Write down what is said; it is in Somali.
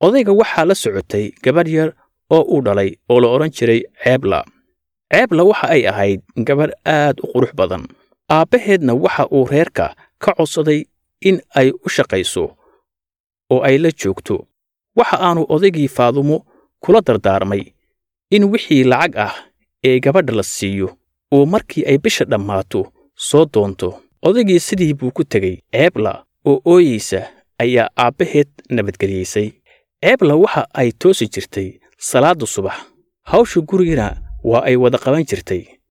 odayga waxaa la socotay gabadh yar oo uu dhalay oo la odhan jiray ceebla ceebla waxa ay ahayd gabadh aad u qurux badan aabbaheedna waxa uu reerka ka codsaday in ay u shaqayso oo ay la joogto waxa aanu odaygii faadumo kula dardaarmay in wixii lacag ah ee gabadha la siiyo uu markii ay bisha dhammaato soo doonto odaygii sidii buu ku tegey ceebla oo ooyeysa ayaa aabbaheed nabadgeliyaysay ceebla waxa ay toosi jirtay salaadda subax hawsha gurigana waa ay wada qaban jirtay